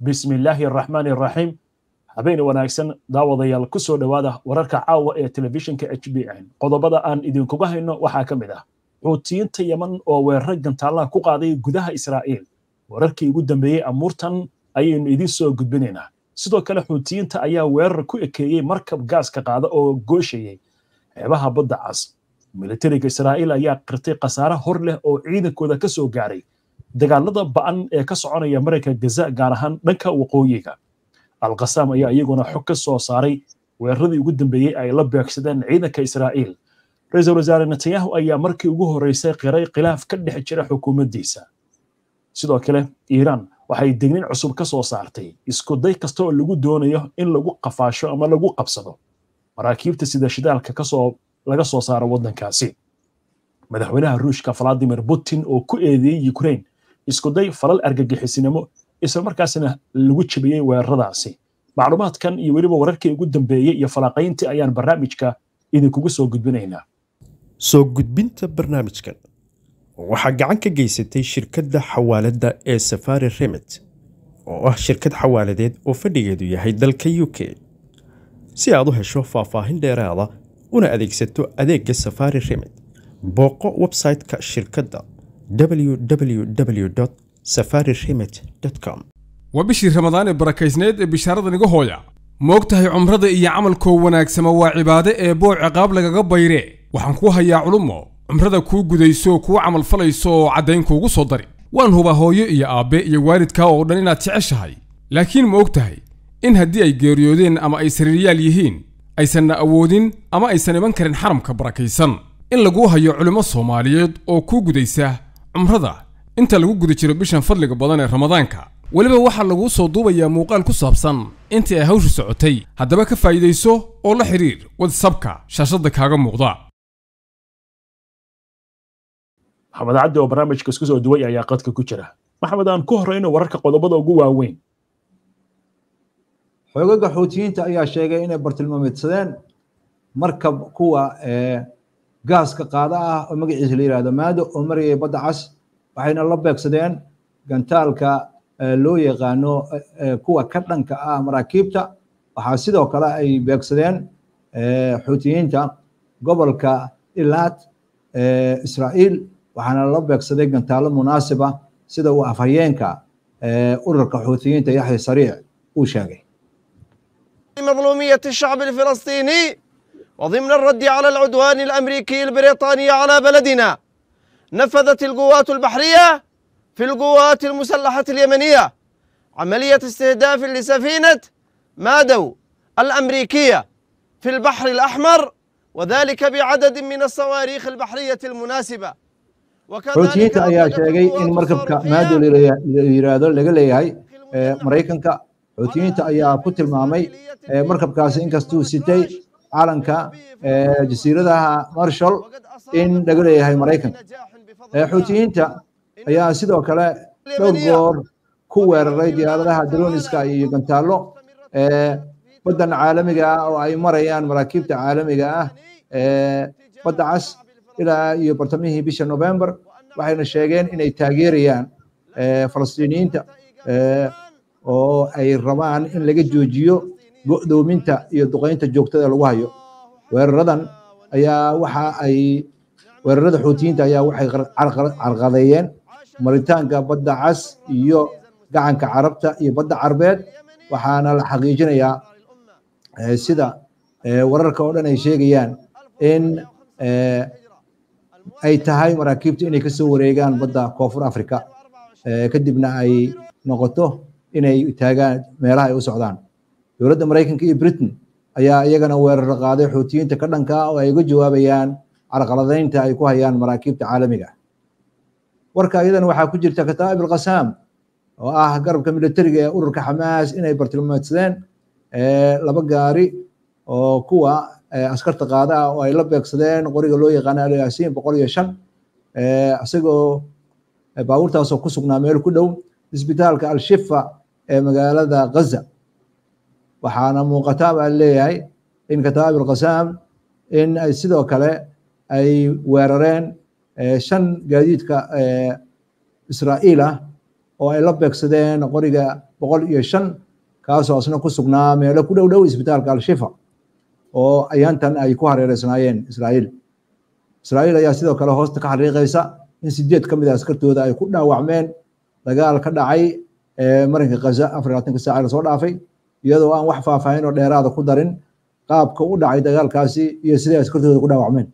bismi illaahi araxmaani araxiim habeen wanaagsan daawadayaal ku soo dhowaada wararka caawa ee telefishinka h b n qodobada aan idinkuga hayno waxaa ka mid ah xuutiyiinta yeman oo weerar gantaallaha ku qaaday gudaha israa'iil wararkii ugu dambeeyey amuurtan ayaynu idiin soo gudbinaynaa sidoo kale xuutiyiinta ayaa weerar ku ekeeyey markab gaaska qaada oo gooshayey xeebaha badda cas militariga israa'iil ayaa qirtay khasaare hor leh oo ciidankooda ka soo gaaray dagaalada ba'an ee ka soconaya marayka gaza gaar ahaan dhanka waqooyiga alkhasaam ayaa iyaguna xog ka soo saaray weeraradii ugu dambeeyey ay la beegsadeen ciidanka israa'iil ra-iisul wasaare netanyahu ayaa markii ugu horreysay qiray khilaaf ka dhex jira xukuumaddiisa sidoo kale iiraan waxay degnin cusub ka soo saartay isku day kasta oo lagu doonayo in lagu qafaasho ama lagu qabsado maraakiibta sida shidaalka kasoo laga soo saaro waddankaasi madaxweynaha ruushka valadimir putin oo ku eedeeyey ukraine iskuday falal argagixisinimo islamarkaasna lagu jebiyey weeraradaasi macluumaadkan iyo weliba wararkii ugu dambeeyey iyo falaqayntii ayaan barnaamijka idinkugu soo gudbinaynaa soo gudbinta barnaamijkan waxaa gacan ka geysatay shirkadda xawaaladda ee safari remit oo ah shirkad xawaaladeed oo fadhigeedu yahay dalka u k si aad u hesho faahfaahin dheeraada una adeegsato adeegga safari remit booqo website-ka shirkadda www safari remit com waa bishii ramadaan ee barakaysneed ee bishaaradan iga hooya ma og tahay cumrada iyo camalkoo wanaagsama waa cibaade ee boo ciqaab lagaga bayre waxaan kuu hayaa culummo cumrada kuu gudayso kuu camalfalayso oo caddayn kuugu soo dari waan hubaa hooyo iyo aabbe iyo waalidkaa oo dhan inaad jeceshahay laakiin ma og tahay in haddii ay geeriyoodeen ama ay sariiryaal yihiin aysanna awoodin ama aysan iman karin xaramka barakaysan in laguu hayo culimmo soomaaliyeed oo kuu gudaysa cumrada inta lagu guda jiro bishan fadliga badan ee ramadaanka weliba waxaa laguu soo duubayaa muuqaal ku saabsan intii ay hawshu socotay haddaba ka faa'iidayso oo la xidhiir wadsabka shaashadda kaaga muuqda maxamed cabdi oo barnaamijka isku soo duway ayaa qadka ku jira maxamed aan ku horrayno wararka qodobada ugu waaweyn xoogaga xuutiyiinta ayaa sheegay inay bartilmaameedsadeen markab kuwa gaaska qaada ah oo magaciisa la yihahdo maado oo marayay badda cas waxayna la beegsadeen gantaalka loo yaqaano kuwa ka dhanka ah maraakiibta waxaa sidoo kale ay beegsadeen xuutiyiinta gobolka ilaad israa'iil waxaana la beegsaday gantaalo munaasiba sida uu afhayeenka ururka xuutiyiinta yaxya sariic uu sheegay مظلومية الشعب الفلسطيني وضمن الرد على العدوان الأمريكي البريطاني على بلدنا نفذت القوات البحرية في القوات المسلحة اليمنية عملية استهداف لسفينة مادو الأمريكية في البحر الأحمر وذلك بعدد من الصواريخ البحرية المناسبة xuutiyiinta ayaa sheegay in markabka maado la yiraahdo laga leeyahay maraykanka xuutiyiinta ayaa ku tilmaamay markabkaasi inkastuu sitay calanka jasiiradaha marshall in laga leeyahay maraykanka xuutiyiinta ayaa sidoo kale dhowr goor ku weeraray diyaaradaha droniska iyo gantaallo baddan caalamiga ah oo ay marayaan maraakiibta caalamiga ah badda cas ilaa iyo bartamihii bisha november waxayna sheegeen inay taageerayaan falastiiniyiinta oo ay rabaan in laga joojiyo go'doominta iyo duqaynta joogtada lagu hayo weeraradan ayaa waxa ay weerarada xuutiyiinta ayaa waxay carqadeeyeen maritaanka badda cas iyo gacanka carabta iyo badda carbeed waxaana la xaqiijinayaa sida wararka oo dhan ay sheegayaan in ay tahay maraakiibta inay kasoo wareegaan badda koonfur africa kadibna ay noqoto inay taagaan meelaha ay u socdaan dowladda maraykanka iyo britain ayaa iyagana weerar qaaday xuutiyiinta ka dhanka ah oo ay uga jawaabayaan carqaladaynta ay ku hayaan maraakiibta caalamiga warka iyadana waxaa ku jirta kataa'ib alqasaam oo ah garabka militariga ee ururka xamaas inay bartilmaameedsadeen laba gaari oo kuwa askarta qaada ah oo ay la beegsadeen qoriga loo yaqaano alyaasiin boqol iyo shan isagoo baabuurtaasoo ku sugnaa meel ku dhow isbitaalka al-shifa ee magaalada gaza waxaana muuqataa baa leeyahay in kataa'ib alqasaam in ay sidoo kale ay weerareen shan gaadiidka israa'iil ah oo ay la beegsadeen qoriga boqol iyo shan kaasoo asna ku sugnaa meelo ku dhow dhow isbitaalka al-shifa oo ayaantan ay ku hareereysnaayeen israa'iil israa'iil ayaa sidoo kale hoosta ka xariiqaysa in sideed ka mid a askartooda ay ku dhaawacmeen dagaal ka dhacay marinka kaza afar labaatanka saaca lasoo dhaafay iyadoo aan wax faahfaahin oo dheeraada ku darin qaabka u dhacay dagaalkaasi iyo siday askartooda ku dhaawacmeen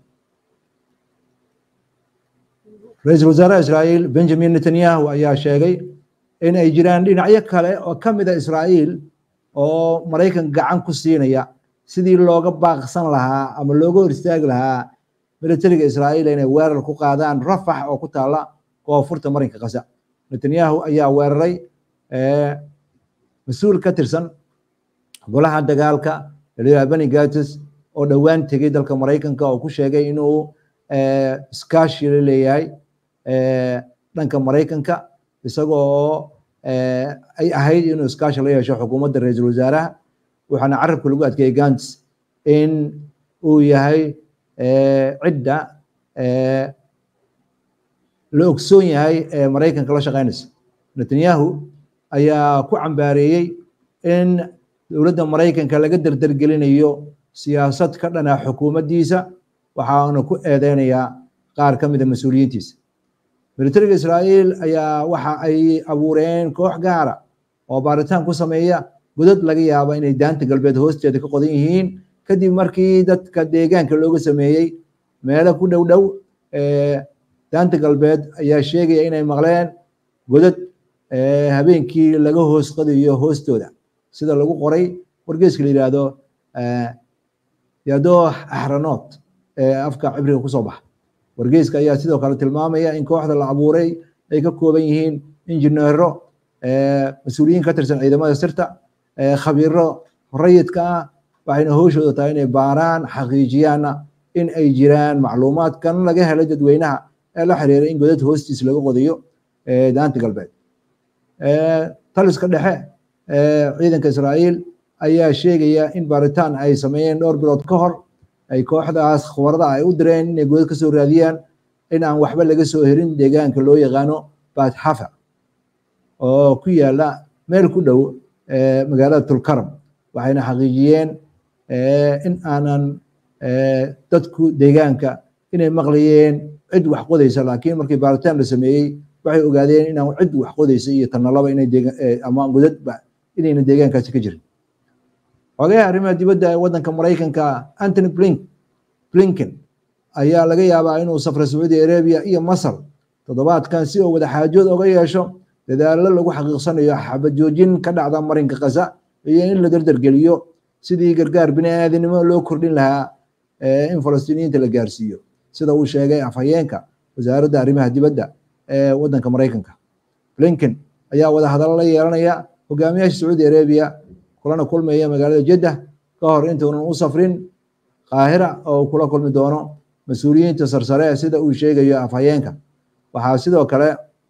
ra-iisul wasaaraha israa'iil benjamin netanyahu ayaa sheegay in ay jiraan dhinacyo kale oo ka mid a israa'iil oo maraykan gacan ku siinaya sidii looga baaqsan lahaa ama looga hor istaagi lahaa militariga israa'iil inay weerar ku qaadaan rafax oo ku taala koonfurta marinka kasa netanyahu ayaa weeraray mas-uul ka tirsan golaha dagaalka laliyaa beni gates oo dhowaan tegey dalka maraykanka oo ku sheegay inuu iskaashi la leeyahay dhanka maraykanka isagoo ay ahayd inuu iskaashi la yeesho xukuumadda ra-iisul wasaaraha waxaana carabka lagu adkeeyey gants in uu yahay cidda la ogsoon yahay ee maraykanka la shaqeynaysa netanyahu ayaa ku cambaareeyey in dowladda maraykanka laga derdergelinayo siyaasad ka dhana xukuumaddiisa waxaana ku eedeynayaa qaar ka mida mas-uuliyiintiisa militariga israa'iil ayaa waxa ay abuureen koox gaara oo baaritaan ku sameeya godad laga yaaba inay daanta galbeed hoosteeda ka qodan yihiin kadib markii dadka deegaanka looga sameeyey meelo ku dhow dhow daanta galbeed ayaa sheegaya inay maqleen godad habeenkii laga hoos qadayo hoostooda sida lagu qoray wargeeska la yidhaahdo yadoo axranood ee afka cibriga kusoo baxa wargeeska ayaa sidoo kale tilmaamaya in kooxda la abuuray ay ka kooban yihiin injineero mas-uuliyiin ka tirsan ciidamada sirta khabiiro rayidka ah waxayna hooshooda tahay inay baaraan xaqiijiyaanna in ay jiraan macluumaadkan laga helay dadweynaha ee la xiriira in godad hoostiis laga qodayo daanta galbeed taliska dhexe ciidanka israa'iil ayaa sheegaya in baaritaan ay sameeyeen dhowr bilood ka hor ay kooxdaas khubarada ay u direen inay godad ka soo raadiyaan in aan waxba laga soo herin deegaanka loo yaqaano bathafa oo ku yaala meel ku dhow magaalada tulkaram waxayna xaqiijiyeen in aanan dadku deegaanka inay maqlayeen cid wax qodaysa laakiin markii baaritaan la sameeyey waxay ogaadeen inaan cid wax qodaysa iyo tanalaba inay ama godadba inayna deegaankaasi ka jirin xogayaha arrimaha dibadda ee waddanka maraykanka antony blink blinken ayaa laga yaabaa inuu safra sacuudi arabia iyo masar toddobaadkan si uu wadaxaajood oga yeesho dadaallo lagu xaqiiqsanayo xabad joojin ka dhacda marinka kasa iyo in la derdergeliyo sidii gargaar bini aadinimo loo kordhin lahaa in falastiiniyiinta la gaarsiiyo sida uu sheegay afhayeenka wasaaradda arrimaha dibadda ee waddanka maraykanka blinken ayaa wadahadallo la yeelanaya hogaamiyaasha sacuudi arabia kulana kulmaya magaalada jeddah ka hor intuunan u safrin qaahira oo kula kulmi doono mas-uuliyiinta sarsare sida uu sheegayo afhayeenka waxaa sidoo kale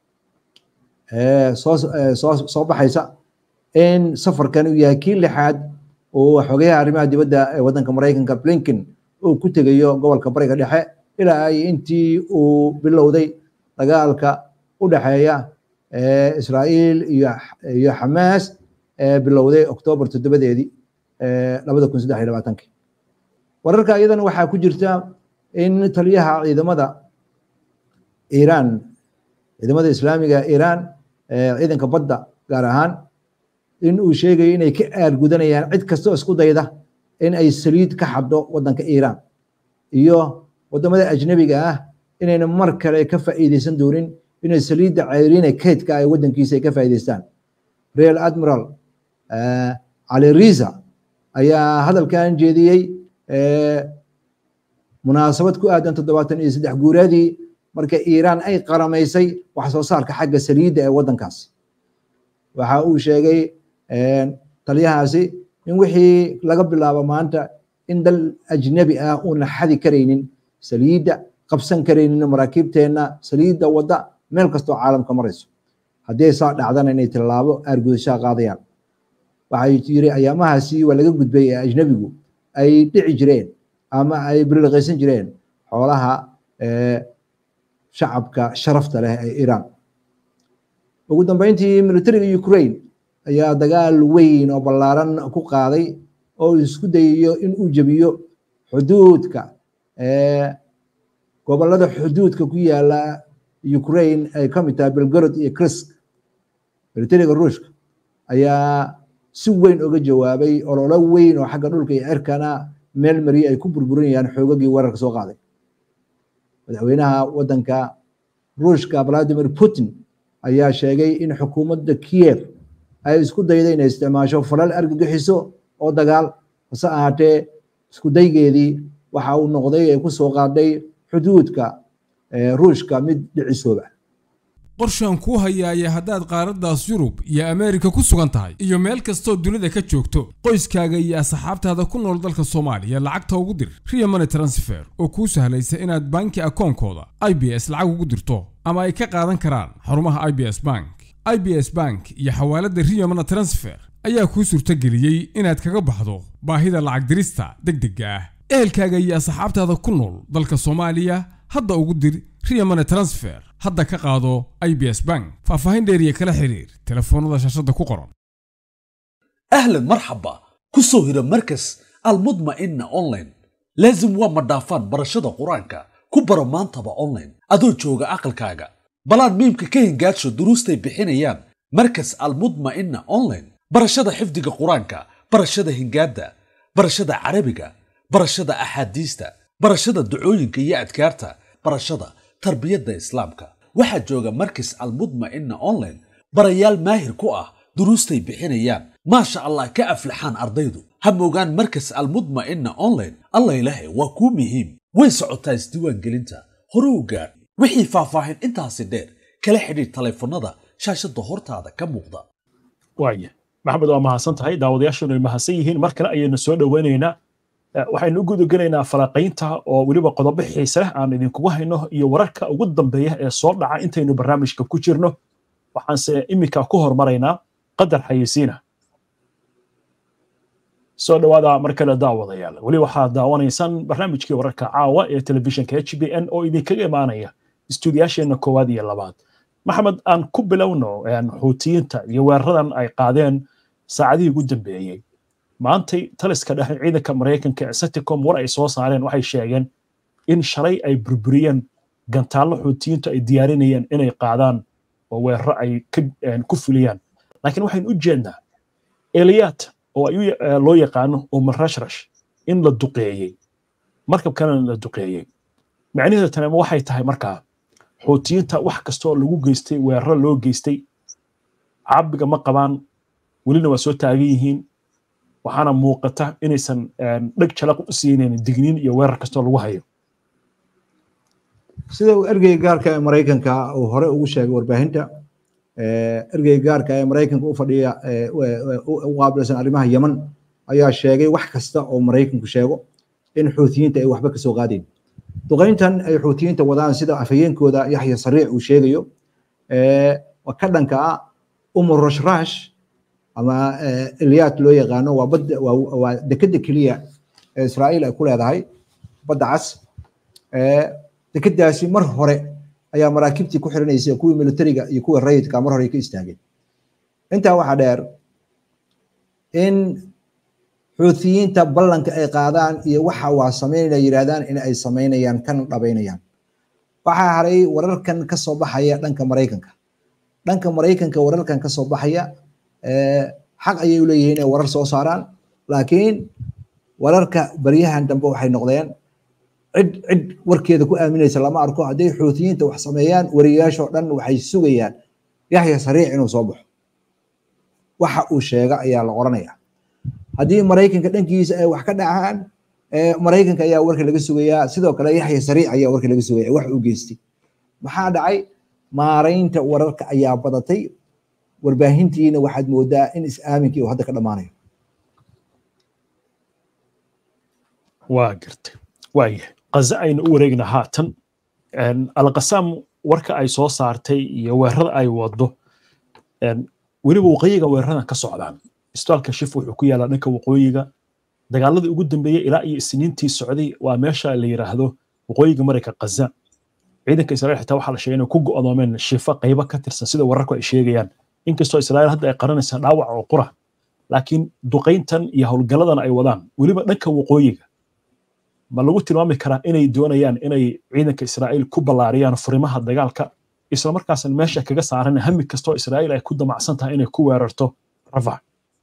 soo baxaysa in safarkan uu yahay kii lixaad uu xogayaha arrimaha dibadda ee waddanka maraykanka blinken uu ku tegayo gobolka bariga dhexe ilaa ay intii uu bilowday dagaalka u dhexeeya israa'iil iyo xamaas ee bilowday oktoobar toddobadeedii labada kun saddex iyo labaatankii wararka iyadana waxaa ku jirta in taliyaha ciidamada iiraan ciidamada islaamiga iiraan ciidanka badda gaar ahaan in uu sheegayo inay ka aargudanayaan cid kastoo isku dayda in ay saliid ka xaddo waddanka iiraan iyo waddamada ajnabiga ah inayna mar kale ka faa'iideysan doonin inay saliidda ceyriina keydka ay waddankiisa ay ka faa'iideystaan real admiral cali riza ayaa hadalkan jeediyey munaasabad ku aadan toddobaatan iyo saddex guuradii marka iiraan ay qaramaysay wax soo saarka xagga saliidda ee waddankaas waxa uu sheegay taliyahaasi in wixii laga bilaabo maanta in dal ajnabi ah uuna xadi karaynin saliidda qabsan karaynin maraakiibteenna saliidda wadda meel kastoo caalamka marayso haddii saa dhacdana inay tilaabo aargudashaa qaadayaan waxay yiri ayaamahaasi waa laga gudbay ee ajnabigu ay dhici jireen ama ay birilqaysan jireen xoolaha shacabka sharafta leh ee iiraan ugu dambeyntii militariga ukraine ayaa dagaal weyn oo ballaaran ku qaaday oo isku dayayo in uu jebiyo xuduudka gobollada xuduudka ku yaala ukraine ay ka mid tahay belgorod iyo krisk militariga ruushka ayaa si weyn uga jawaabay ololo weyn oo xagga dhulka iyo cirkana meel mariye ay ku burburinayaan xoogagii weerarka soo qaaday madaxweynaha waddanka ruushka valadimir putin ayaa sheegay in xukuumadda kiev ay isku dayday inay isticmaasho falal argagixiso oo dagaal hase ahaatee isku daygeedii waxa uu noqday ay ku soo qaaday xuduudka ruushka mid dhicisooba qorshaan kuu hayaaya haddaad qaaraddaas yurub iyo ameerika ku sugan tahay iyo meel kastoo dunida ka joogto qoyskaaga iyo asxaabtaada ku nool dalka soomaaliya lacagta ugu dir riya money transfer oo kuu sahlaysa inaad banki akoonkooda i b s lacag ugu dirto ama ay ka qaadan karaan xarumaha i b s bank i b s bank iyo xawaaladda riya money transfer ayaa kuu suurtageliyey inaad kaga baxdo baahida lacag dirista deg degga ah ehelkaaga iyo asxaabtaada ku nool dalka soomaaliya hadda ugu dir riya money transfer hadda ka qaado i b s bank faahfaahin dheeriya kala xiriir telefoonnada shaashadda ku qoran أهلا مرحبا كسو هيدا مركز المطمئنة أونلاين لازم وما دافان برشادة قرانكا كبرا مانتبا أونلاين أدو جوغا أقل كاغا بلان ميمكا كين جاتشو دروستي بحينيان مركز المطمئنة أونلاين برشادة حفظك قرانكا برشادة هنجادة برشادة عربيكا برشادة أحاديستا برشادة دعوينكا يا أدكارتا برشادة tarbiyadda islaamka waxaa jooga markis almudma'ina online barayaal maahir ku ah duruustay bixinayaan maasha allah ka aflaxaan ardaydu ha moogaan markas almudma'ina online alla ilahe waa kuu muhiim way socotaa isdiiwaangelinta hore u gaadh wixii faahfaahin intaasi dheer kala xidhiir taleefannada shaashadda hortaada ka muuqda waaya maxamed waa mahadsan tahay daawadayaashanu ay mahadsan yihiin mar kale ayaynu soo dhoweynaynaa waxaynu u gudagelaynaa falaqaynta oo weliba qodobo xiise leh aan idinkugu hayno iyo wararka ugu dambeeya ee soo dhaca intaynu barnaamijka ku jirno waxaanse iminka ku hormaraynaa qadar xayisiina soo dhowaada mar kale daawadayaal weli waxaad daawanaysaan barnaamijkii wararka caawa ee telefishinka h b n oo idinkaga imaanaya istuudiyaasheenna koowaad iyo labaad maxamed aan ku bilowno xuutiyiinta iyo weeraradan ay qaadeen saacadihii ugu dambeeyey maantay taliska dhexe ciidanka maraykanka ee saticom war ay soo saareen waxay sheegeen in shalay ay burburiyeen gantaallo xuutiyiintu ay diyaarinayeen inay qaadaan oo weeraro ay ku fuliyaan laakiin waxaynu u jeednaa eliyaat oo loo yaqaano umar rashrash in la duqeeyey markabkana la duqeeyey macnaheedu tanema waxay tahay markaa xuutiyiinta wax kastoo lagu geystay weeraro loo geystay cabiga ma qabaan welina waa soo taagan yihiin waxaana muuqata inaysan dheg jalaq u siinayn digniin iyo weerar kastoo lagu hayo sida uu ergeyga gaarka ee maraykanka uu hore ugu sheegay warbaahinta ergeyga gaarka ee maraykanka u fadhiya u qaabilsan arrimaha yeman ayaa sheegay wax kasta oo maraykanku sheego in xuutiyiinta ay waxba kasoo qaadeen duqayntan ay xuutiyiinta wadaan sida afhayeenkooda yaxya sariic uu sheegayo ka dhanka ah umar rashrash ama eliyat loo yaqaano waa badda waa dekeda keliya ee israa'iil ay ku leedahay badda cas dekedaasi mar hore ayaa maraakiibtii ku xiranaysa kuwii militariga iyo kuwii rayidka mar hore ka istaageen intaa waxaa dheer in xuutiyiinta ballanka ay qaadaan iyo waxa waa samaynaya yidhahdaan in ay samaynayaan kana dhabaynayaan waxaa haray wararkan ka soo baxaya dhanka maraykanka dhanka maraykanka wararkan ka soo baxaya xaq ayay u leeyihiin inay warar soo saaraan laakiin wararka baryahan dambe waxay noqdeen cid cid warkeeda ku aaminaysa lama arko hadday xuutiyiinta wax sameeyaan wariyaashoo dhan waxay sugayaan yaxya sariic inuu soo baxo waxa uu sheega ayaa la qoranaya haddii maraykanka dhankiisa ay wax ka dhacaan maraykanka ayaa warka laga sugayaa sidoo kale yaxya sariic ayaa warka laga sugaya wax uu geystay maxaa dhacay maaraynta wararka ayaa badatay warbaahintiina waxaad moodaa in is-aaminkii uu hadda ka dhammaanayo waa gartay waaya qaze aynu u wareegna haatan alqasaam warka ay soo saartay iyo weerarada ay wado weliba waqooyiga weeraradan ka socdaan isbitaalka shif wuxuu ku yaalaa dhanka waqooyiga dagaaladii ugu dambeeyey ilaa iyo isniintii socday waa meesha la yiraahdo waqooyiga marayka qaza ciidanka israa'iil xitaa waxaa la sheegay inay ku go'doomeen shifa qaybo ka tirsan sida wararku ay sheegayaan inkastoo israa'iil hadda ay qaranaysa dhaawac oo qura laakiin duqayntan iyo howlgalladan ay wadaan weliba dhanka waqooyiga ma lagu tilmaami karaa inay doonayaan inay ciidanka israa'iil ku ballaariyaan furimaha dagaalka isla markaasna meesha kaga saaran hami kastoo israa'iil ay ku damacsan tahay inay ku weerarto rafax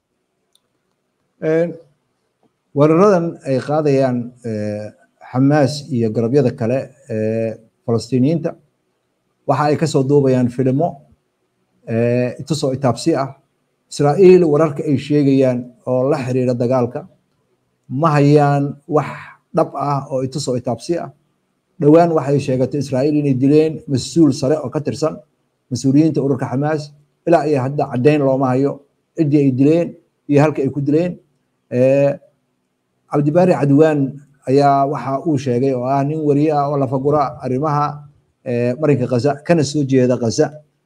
weeraradan ay qaadayaan xamaas iyo garabyada kale ee falastiiniyiinta waxa ay kasoo duubayaan filimo itusoo itaabsi ah israa'iil wararka ay sheegayaan oo la xiriira dagaalka ma hayaan wax dhab ah oo itusoo itaabsi ah dhowaan waxay sheegatay israa'iil inay dileen mas-uul sare oo ka tirsan mas-uuliyiinta ururka xamaas ilaa iyo hadda caddayn looma hayo ciddii ay dileen iyo halka ay ku dileen cabdibaari cadwaan ayaa waxa uu sheegay oo ah nin wariye ah oo lafagura arrimaha marinka kaza kana soo jeeda kaza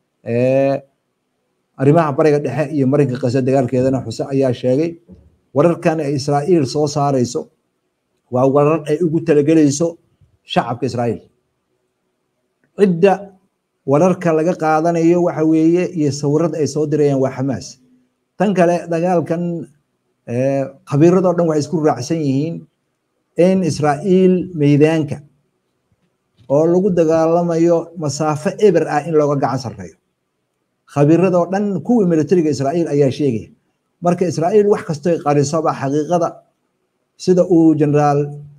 arrimaha bariga dhexe iyo marinka kaza dagaalkeedana xuse ayaa sheegay wararkan ay israa'iil soo saarayso waa warar ay ugu talagelayso shacabka israa'iil cidda wararka laga qaadanayo waxa weeye iyo sawirada ay soo dirayaan waa xamaas tan kale dagaalkan khabiiradoo dhan waxay isku raacsan yihiin in israa'iil meydaanka oo lagu dagaalamayo masaafo eber ah in looga gacan sarreeyo khabiiradoo dhan kuwii militariga israa'iil ayaa sheegaya marka israa'iil wax kastoy qarisoba xaqiiqada sida uu generaal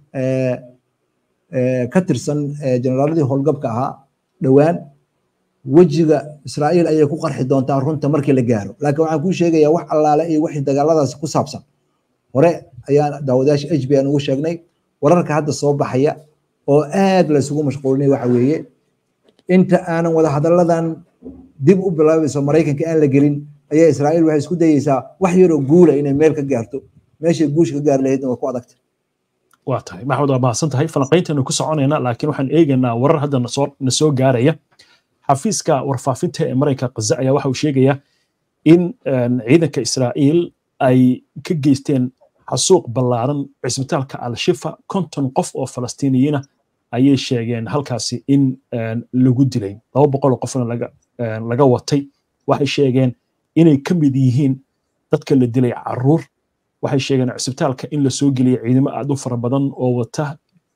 ka tirsan generaaladii howlgabka ahaa dhowaan wejiga israa'iil ayay ku qarxi doontaa runta markii la gaaro laakiin waxaan kuu sheegayaa wax allaale iyo wixii dagaaladaasi ku saabsan hore ayaan daawadayaasha h b aan ugu sheegnay wararka hadda soo baxaya oo aad la isugu mashquulinay waxa weeye inta aanan wada hadalladan dib u bilaabayso maraykanka aan la gelin ayaa israa'iil waxay isku dayeysaa wax yaroo guula inay meel ka gaarto meeshay guusha ka gaari lahaydna waa ku adagta waa tahay maxamed waa mahadsan tahay falanqayntaynu ku soconaynaa laakiin waxaan eegaynaa warar hadda nasoo na soo gaaraya xafiiska warfaafinta ee maraykanka kaza ayaa waxa uu sheegayaa in ciidanka israa'iil ay ka geysteen xasuuq ballaaran cisbitaalka al-shifa konton qof oo falastiiniyiina ayay sheegeen halkaasi in lagu dilay laba boqol oo qofna laga laga watay waxay sheegeen inay ka mid yihiin dadka la dilay caruur waxay sheegeen cisbitaalka in la soo geliyay ciidamo aad u fara badan oo wata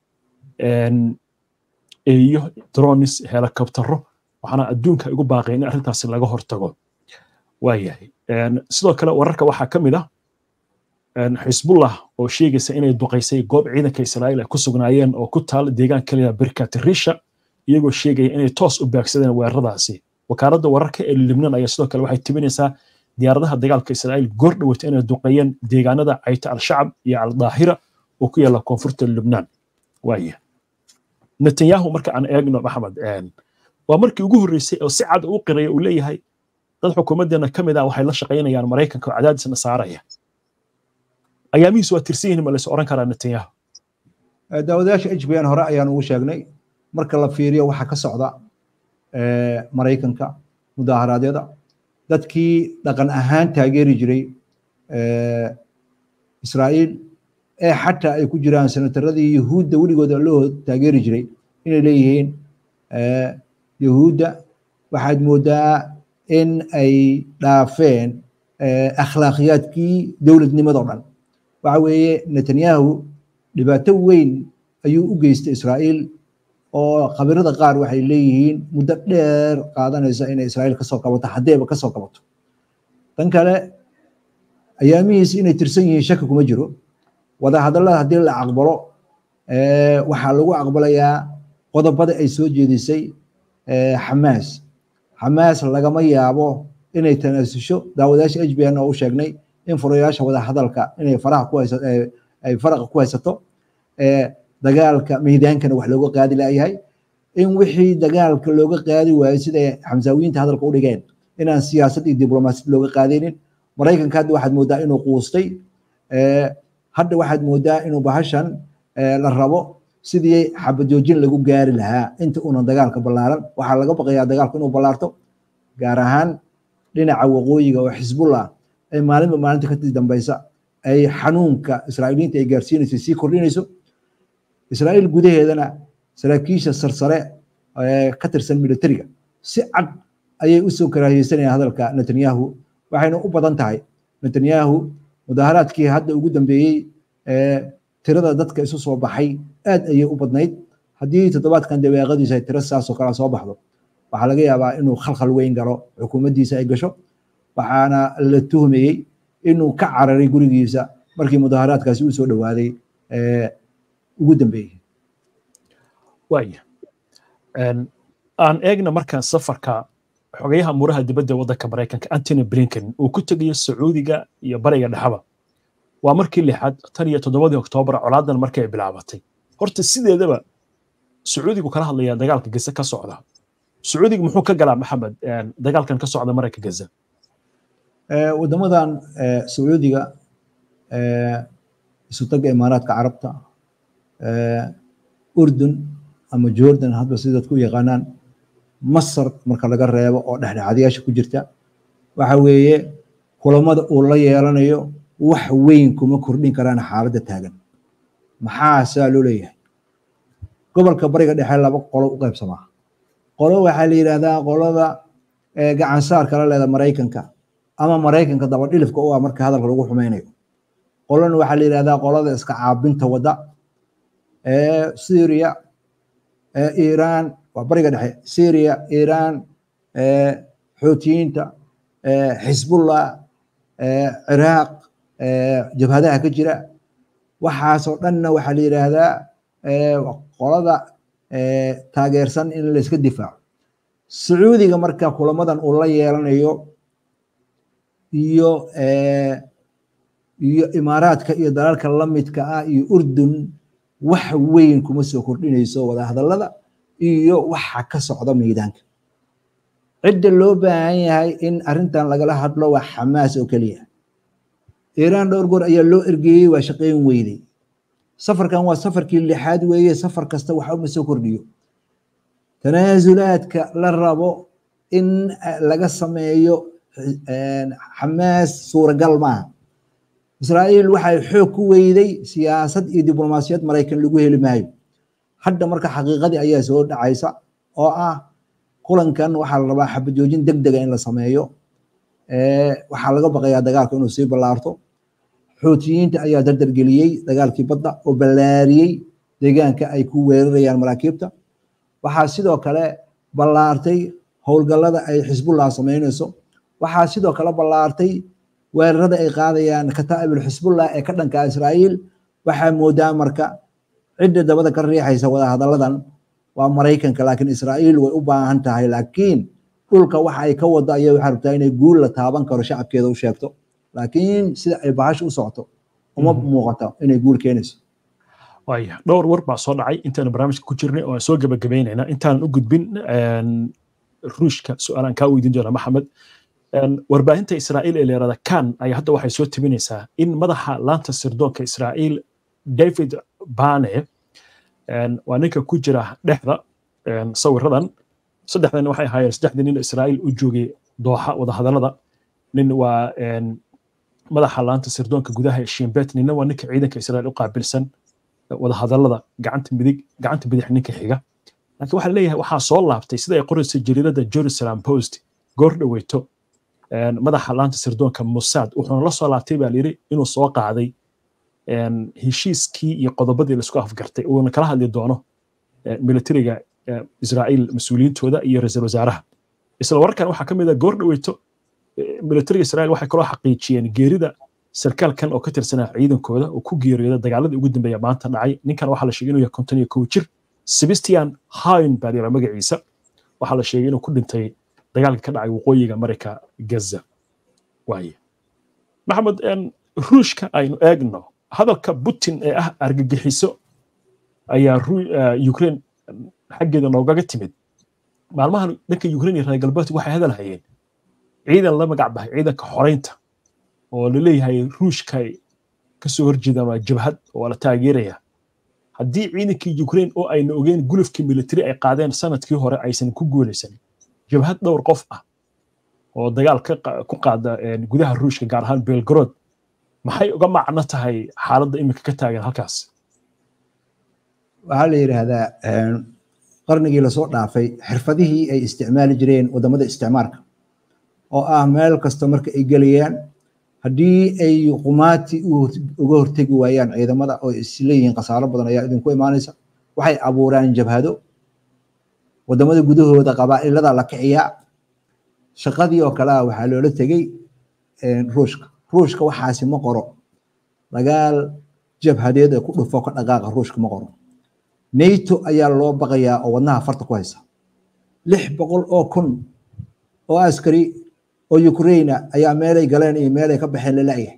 eeyo dronis helikobtero waxaana adduunka igu baaqay in arrintaasi laga hortago waayahay sidoo kale wararka waxaa ka mid ah xisbullah oo sheegaysa inay duqaysay goob ciidanka israa'iil ay ku sugnaayeen oo ku taal deegaan kaliya birkat risha iyagoo sheegaya inay toos u baagsadeen weeraradaasi wakaaladda wararka ee libnaan ayaa sidoo kale waxay tibinaysaa diyaaradaha dagaalka israa'iil goor dhaweyta inay duqeeyeen deegaanada cayta al-shacab iyo al-daahira oo ku yaala koonfurta lubnaan waaya netanyahu marka aan eegno maxamed waa markii ugu horreysay oo si cad u qiraya uu leeyahay dad xukuumaddeena ka mid ah waxay la shaqaynayaan maraykanka oo cadaadisna saaraya ayaamihiisu waa tirsan yihiin ma lays oran karaa netanyahu daawadayaasha h b n hore ayaan ugu sheegnay marka la fiiriyo waxa ka socda maraykanka mudaaharaadyada dadkii dhaqan ahaan taageeri jiray israa'iil ee xataa ay ku jiraan senataradii yuhuudda weligooda loo taageeri jiray inay leeyihiin yuhuudda waxaad moodaa in ay dhaafeen akhlaaqiyaadkii dowladnimadoo dhan waxa weeye netanyahu dhibaato weyn ayuu u geystay israa'iil oo khabirada qaar waxay leeyihiin muddo dheer qaadanaysa inay israa'iil kasoo kabato haddayba kasoo kabato tan kale ayaamihiis inay tirsan yihiin shaki kuma jiro wadahadallada haddii la aqbalo waxaa lagu aqbalayaa qodobada ay soo jeedisay xamaas xamaas lagama yaabo inay tanaasusho daawadayaasha h b n oo u sheegnay in furayaasha wadahadalka inay faraha ku haysato ay faraqa ku haysato dagaalka miidaankana wax looga qaadi laayahay in wixii dagaalka looga qaadi waayo siday xamsaawiyiinta hadalka u dhigeen inaan siyaasad iyo diblomaasiyad looga qaadaynin maraykanka hadda waxaad moodaa inuu quustay hadda waxaad moodaa inuu bahashan la rabo sidii xabajoojin lagu gaari lahaa inta uunan dagaalka ballaaran waxaa laga baqayaa dagaalku inuu ballaarto gaar ahaan dhinaca waqooyiga oo xisbullah ay maalinba maalinta kadib dambaysa ay xanuunka israa'iiliyiinta ay gaarsiinayso sii kordhinayso israa'iil gudaheedana saraakiisha sarsare ka tirsan militariga si cad ayay u soo karaahiyeysanayaan hadalka netanyahu waxayna u badan tahay netanyahu mudaaharaadkii hadda ugu dambeeyey tirada dadka isu soo baxay aad ayay u badnayd haddii toddobaadkan dabeeqadiisa ay tiro saasoo kale soo baxdo waxaa laga yaabaa inuu khalkhal weyn galo xukuumaddiisa ay gasho waxaana la tuhmayey inuu ka cararay gurigiisa markii mudaaharaadkaasi u soo dhowaaday ugu dambeeyey waaya aan eegna markaan safarka xogayaha muraha dibadda waddanka maraykanka antony blinken uu ku tegayo sacuudiga iyo bariga dhexaba waa markii lixaad tan iyo toddobadii oktoobar colaadan markay ay bilaabatay horta sideedaba sacuudigu kala hadlaya dagaalka gaza ka socda sacuudiga muxuu ka galaa maxamed dagaalkan ka socda marayka gaza waddamadan sacuudiga isutaga imaaraadka carabta urdun ama jordan hadba si dadku u yaqaanaan masar marka laga reebo oo dhexdhexaadayaasha ku jirta waxa weeye kulamada uu la yeelanayo wax weyn kuma kordhin karaan xaaladda taagan maxaa saa loo leeyahay gobolka bariga dhexe laba qolo u qaybsamaa qolo waxaa la yidhahdaa qolada gacansaarka la leeda maraykanka ama maraykanka dabadhilifka u ah marka hadalka lagu xumeynayo qolona waxaa la yidhahdaa qolada iska caabinta wadda syria iiraan waa bariga dhexe syria iiraan xoutiyiinta xisbullah ciraaq jabhadaha ka jira waxaasoo dhanna waxaa la yidhaahdaa qolada taageersan in layska difaaco sacuudiga marka kulamadan uu la yeelanayo iyo iyo imaaraadka iyo dalalka lamidka ah iyo urdun wax weyn kuma soo kordhinayso wadahadallada iyo waxa ka socda meydaanka cidda loo baahan yahay in arrintan lagala hadlo waa xamaas oo keliya iiraan dhowr goor ayaa loo ergeeyey waa shaqeyn weydey safarkan waa safarkii lixaad weeye safar kasta waxa uma soo kordhiyo tanaasulaadka la rabo in laga sameeyo xamaas suuragal maaha israa'iil waxay xoog ku weyday siyaasad iyo diblomaasiyad maraykan lagu heli maayo hadda marka xaqiiqadii ayaa soo dhacaysa oo ah kulankan waxaa la rabaa xabajoojin deg dega in la sameeyo waxaa laga baqayaa dagaalka inuu sii ballaarto xuutiyiinta ayaa dardargeliyey dagaalkii badda oo ballaariyey deegaanka ay ku weerarayaan maraakiibta waxaa sidoo kale ballaartay howlgallada ay xisbullah samaynayso waxaa sidoo kale ballaartay weerarada ay qaadayaan kataa'ibul xisbullah ee ka dhanka israa'iil waxaa moodaa marka cidda dabada ka riixaysa wadahadalladan waa maraykanka laakiin israa'iil way u baahan tahay laakiin dhulka waxa ay ka wado ayaa waxaa rabtaa inay guul la taaban karo shacabkeeda u sheegto laakiin sida ay bahasha u socoto uma muuqato inay guul keenayso waaya dhowr war baa soo dhacay intaanu barnaamijka ku jirnay oo aan soo gebagabaynayna intaanan u gudbin ruushka su-aalaan kaa weydiin doona maxamed warbaahinta israa'iil ee leerada kan ayaa hadda waxay soo tabinaysaa in madaxa laanta sirdoonka israa'iil david bane waa ninka ku jira dhexda sawiradan saddexdan waxay ahaayeen saddexdii nin israa'iil u joogay dooxa wadahadallada nin waa madaxa laanta sirdoonka gudaha ee shimbet ninna waa ninka ciidanka israa'iil u qaabilsan wadahadallada gacanta midig gacanta bidix ninka xiga laakiin waxaa leeyahay waxaa soo laabtay sida ay qoraysa jariirada jerusalem post goor dhaweyto madaxa laanta sirdoonka mossad wuxuuna la soo laabtay baa layidhi inuu soo qaaday heshiiskii iyo qodobadii laisku afgartay uuna kala hadli doono militariga israa'iil mas-uuliyiintooda iyo ra-iisul wasaaraha isla wararkan waxaa ka mid ah goor dhaweyto militariga israa'iil waxay kaloo xaqiijiyeen geerida sarkaalkan oo ka tirsanaa ciidankooda oo ku geeriyooda dagaaladii ugu dambeeya maanta dhacay ninkan waxaa la sheegay inuu yahay konton iyo kow jir sebastian hain baa layidhaha magaciisa waxaa la sheegay inuu ku dhintay dagaalka ka dhacay waqooyiga marayka gaza waaye maxamed ruushka aynu eegno hadalka putin ee ah argagixiso ayaa ukraine xaggeeda noogaga timid maalmahan dhanka ukraine iyo reer galbeedku waxay hadal hayeen ciidan la magac bahay ciidanka xoreynta oo la leeyahay ruushka kasoo horjeedaan waa jabhad oo la taageeraya haddii ciidankii ukraine oo ayna ogeen gulufkii militari ay qaadeen sanadkii hore aysan ku guulaysan jabhad dhowr qof ah oo dagaal ku qaada gudaha ruushka gaar ahaan belgrod maxay uga macno tahay xaaladda iminka ka taagan halkaas waxaa la yidhaahdaa qarnigii lasoo dhaafay xirfadihii ay isticmaali jireen wadamada isticmaarka oo ah meel kasta marka ay gelayaan haddii ay qumaati uga hortegi waayaan ciidamada oo isleeyihiin khasaaro badan ayaa idinku imaanaysa waxay abuuraan jabhado wadamada gudahooda qabaa'ilada la kiciyaa shaqadii oo kale ah waxaa loola tegey ruushka ruushka waxaasi ma qoro dagaal jabhadeed ee ku dhufo ka dhaqaaqa ruushka ma qoro nato ayaa loo baqayaa oo wadnaha farta ku haysa lix boqol oo kun oo askari oo ukraina ayaa meelay galeen iyo meelay ka baxeen la la'yahay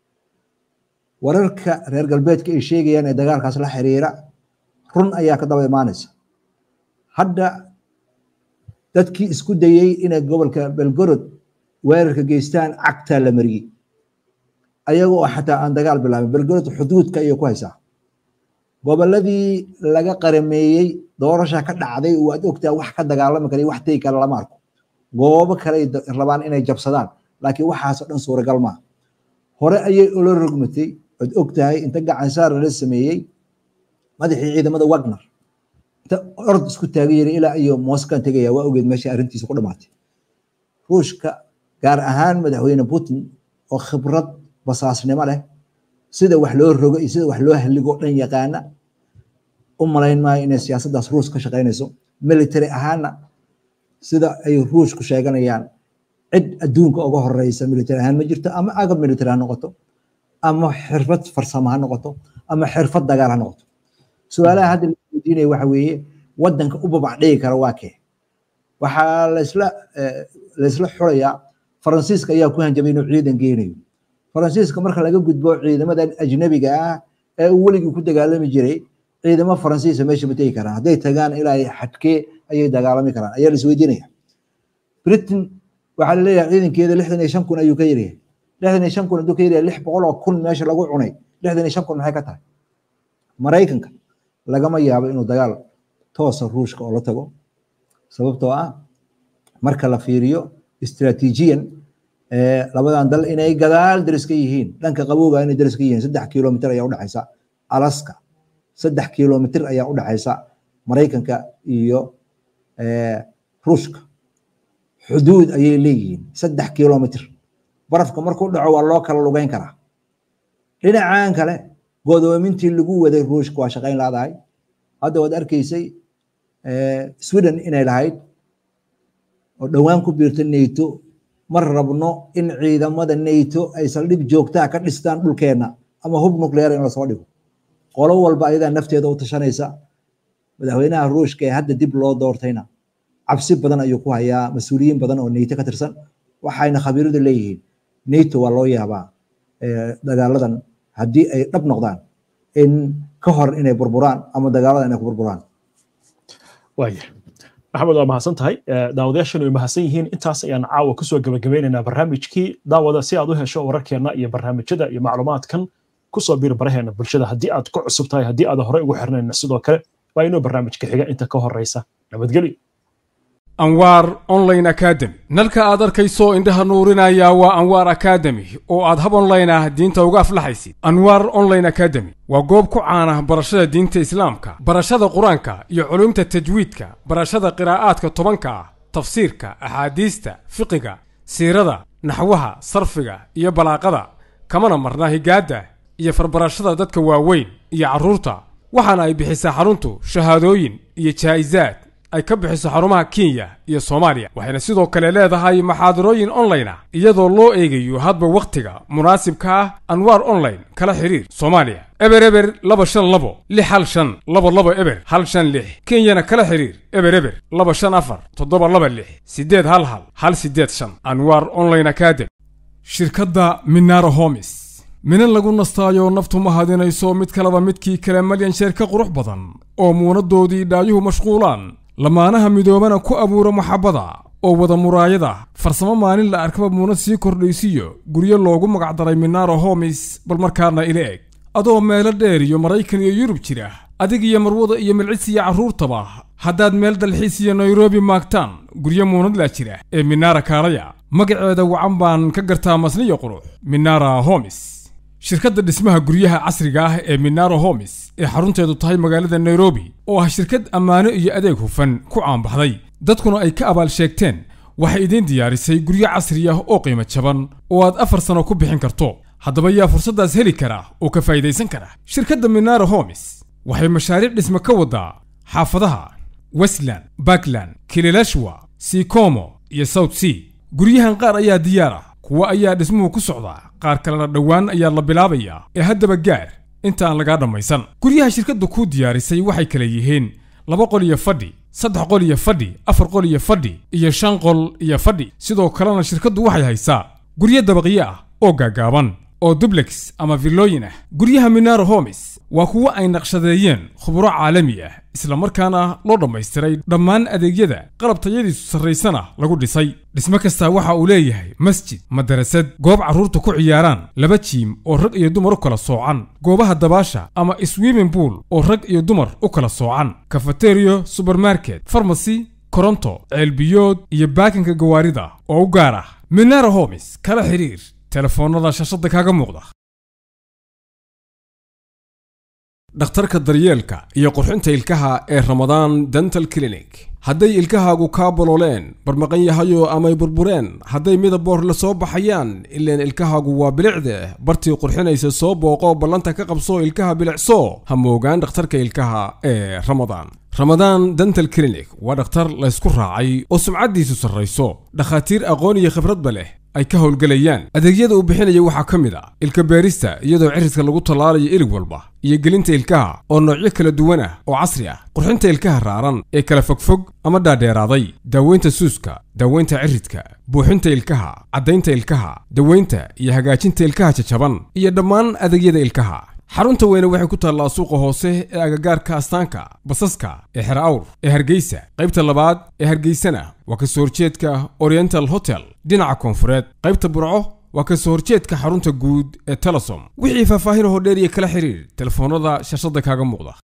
wararka reer galbeedka ay sheegayaan ee dagaalkaas la xiriira run ayaa ka daba imaanaysa hadda dadkii isku dayey inay gobolka belgorod weerarka geystaan cagtaa la mariyey ayagoo xataa aan dagaal bilaabin belgorod xuduudka ayay ku haysaa goboladii laga qarameeyey doorasha ka dhacday waad ogtaa wax ka dagaalami kara wax tegi kara lama arko goobo kale rabaan inay jabsadaan laakiin waxaasoo dhan suuragal maaha hore ayay ula rogmatay waad ogtahay inta gacansaar la sameeyey madaxii ciidamada wagner inta orod isku taagan yiri ilaa iyo moskan tegaya waa ogeed meesha arrintiisa ku dhamaatay ruushka gaar ahaan madaxweyne putin oo khibrad basaasnimo leh sida wax loo rogo iyo sida wax loo halligo dhan yaqaana u malayn maayo inay siyaasaddaas ruus ka shaqaynayso military ahaanna sida ay ruushku sheeganayaan cid adduunka uga horeysa military ahaan ma jirto ama agab military ha noqoto ama xirfad farsamo ha noqoto ama xirfad dagaal ha noqoto su-aalaha hadda la weydiinaya waxa weeye wadanka u babac dhigi kara waa kee waxaa laysla laysla xulayaa faransiiska ayaa ku hanjabay inuu ciidan geynayo faransiiska marka laga gudbo ciidamadan ajnabiga ah ee uu weligii ku dagaalami jiray ciidamo faransiisa meesha ma tegi karaan hadday tagaan ilaa xadkee ayay dagaalami karaan ayaa la isweydiinaya britain waxaa laleeyahay ciidankeeda lixdan iyo shan kun ayuu ka yaryahay lixdan iyo shan kun hadduu ka yaryahay lix boqol oo kun meesha lagu cunay lixdan iyo shan kun maxay ka tahay maraykanka lagama yaabo inuu dagaal toosa ruushka oo la tago sababtoo ah marka la fiiriyo istraatiijiyan labadan dal inay gadaal daris ka yihiin dhanka qabowga inay daris ka yihiin saddex kilomitr ayaa udhexaysa alaska saddex kilomitr ayaa udhexaysa maraykanka iyo ruushka xuduud ayay leeyihiin saddex kilomitr barafka markuu dhaco waa loo kala lugeyn karaa dhinacan kale godoomintii lagu waday ruushka waa shaqayn laadahay hadda waad arkaysay sweden inay lahayd oo dhowaan ku biirta nato ma rabno in ciidamada nato ay saldhig joogtaa ka dhistaan dhulkeenna ama hub nuclear in lasoo dhigo qolo walba ayadaa nafteeda u tashanaysa madaxweynaha ruushka ee hadda dib loo doortayna cabsi badan ayuu ku hayaa mas-uuliyiin badan oo nato ka tirsan waxayna khabiiradu leeyihiin nato waa loo yaabaa dagaaladan haddii ay dhab noqdaan in ka hor inay burburaan ama dagaaladan inay ku burburaan waaya maxamed waa mahadsan tahay daawadayaashanu way mahadsan yihiin intaas ayaan caawa kusoo gabagabeynaynaa barnaamijkii daawada si aad u hesho wararkeenna iyo barnaamijyada iyo macluumaadkan kusoo biir baraheena bulshada haddii aad ku cusub tahay haddii aad horey ugu xirnayna sidoo kale waa inuu barnaamijka xiga inta ka horeysa nabadgelyo anwaar online academy nalka aad arkayso indhaha nuurinaya waa anwaar academy oo aad hab online ah diinta uga aflaxaysid anwaar online academy waa goob ku caan ah barashada diinta islaamka barashada qur-aanka iyo culumta tajwiidka barashada qiraa'aadka tobanka ah tafsiirka axaadiista fiqiga siirada naxwaha sarfiga iyo balaaqada kamana marna higaadda iyo farbarashada dadka waaweyn iyo carruurta waxaana ay bixisaa xaruntu shahaadooyin iyo jaa'isaad ay ka bixiso xarumaha kenya iyo soomaaliya waxayna sidoo kale leedahay maxaadarooyin online ah iyadoo loo eegayo hadba wakhtiga munaasibka ah anwaar online kala xiriir soomaaliya eber eber laba shan labo lix hal shan laba labo eber hal shan lix kenyana kala xiriir eber eber laba shan afar toddoba laba lix siddeed hal hal hal siddeed shan anwaar online academy shirkadda minara homis minan lagu nastaayo naftu ma hadinayso mid kaleba midkii kale malyan sheer ka qurux badan oo muunadoodii dhaayuhu mashquulaan lamaanaha midoobana ku abuura maxabbada oo wada muraayada farsamo maalin la arkaba muunad sii kordhaysiyo guryo loogu magacdaray minaro homis bal markaana ila eg adoo meelo dheer iyo maraykan iyo yurub jira adig iyo marwada iyo milcis iyo carruurtaba haddaad meel dalxiis iyo nairobi maagtaan guryo muunadlaa jira ee minara kaalaya magaceeda wacan baan ka gartaa masniyo qurux minara homis shirkadda dhismaha guryaha casriga ah ee minaro homis ee xarunteedu tahay magaalada nairobi oo ah shirkad ammaano iyo adeeg hufan ku caanbaxday dadkuna ay ka abaal sheegteen waxay idiin diyaarisay guryo casri ah oo qiimo jaban oo aad afar sano ku bixin karto haddaba yaa fursaddaas heli kara oo ka faa'idaysan kara shirkadda minaro homis waxay mashaariic dhisme ka wadaa xaafadaha westland bakland kililashwa sikomo iyo south sea guryahan qaar ayaa diyaar ah kuwa ayaa dhismuhu ku socdaa qaar kalena dhowaan ayaa la bilaabayaa ee haddaba gaar inta aan lagaa dhammaysan guryaha shirkaddu kuu diyaarisay waxay kala yihiin laba qol iyo fadhi saddex qol iyo fadhi afar qol iyo fadhi iyo shan qol iyo fadhi sidoo kalena shirkaddu waxay haysaa guryo dabaqyo ah oo gaagaaban oo dublex ama villooyin ah guryaha minaro homis waa kuwo ay naqshadeeyeen khuburo caalami ah isla markaana loo dhammaystiray dhammaan adeegyada qalab tayadiisu sarraysana lagu dhisay dhismo kastaa waxa uu leeyahay masjid madarasad goob carruurta ku ciyaaraan laba jiim oo rag iyo dumar u kala soocan goobaha dabaasha ama swimming pool oo rag iyo dumar u kala soocan kafateriyo subermarket farmasy koronto ceelbiyood iyo baakinka gawaarida oo u gaar ah minaro homis kala xiriir telefoonnada shashada kaaga muuqda dhakhtarka daryeelka iyo qurxinta ilkaha ee ramadaan dental clinic hadday ilkahaagu kaa bolooleen barmaqan yahayo amay burbureen hadday midaboor la soo baxayaan ileen ilkahaagu waa bilicde bartii qurxinaysa soo booqo ballanta ka qabso ilkaha bilicso ha moogaan dhakhtarka ilkaha ee ramadaan ramadaan dental clinic waa dhakhtar laysku raacay oo sumcaddiisu sarrayso dhakhaatiir aqoon iyo khibradba leh ay ka howlgelayaan adeegyada uu bixinaya waxaa ka mid a ilka beerista iyadoo cirridka lagu tallaalayo ilig walba iyo gelinta ilkaha oo noocyo kala duwan ah oo casri ah qurxinta ilkaha raaran ee kala fogfog ama dhaadheeraaday daaweynta suuska daaweynta ciridka buuxinta ilkaha caddaynta ilkaha daweynta iyo hagaajinta ilkaha jajaban iyo dhammaan adeegyada ilkaha xarunta weyne waxay ku taallaa suuqa hoose ee agagaarka astaanka basaska ee xer awr ee hargeysa qaybta labaad ee hargeysana waa ka soo horjeedka oriental hotel dhinaca koonfureed qaybta burco waa ka soo horjeedka xarunta guud ee telesom wixii faahfaahin hoo dheer iyo kala xiriir telefoonnada shashada kaaga muuqda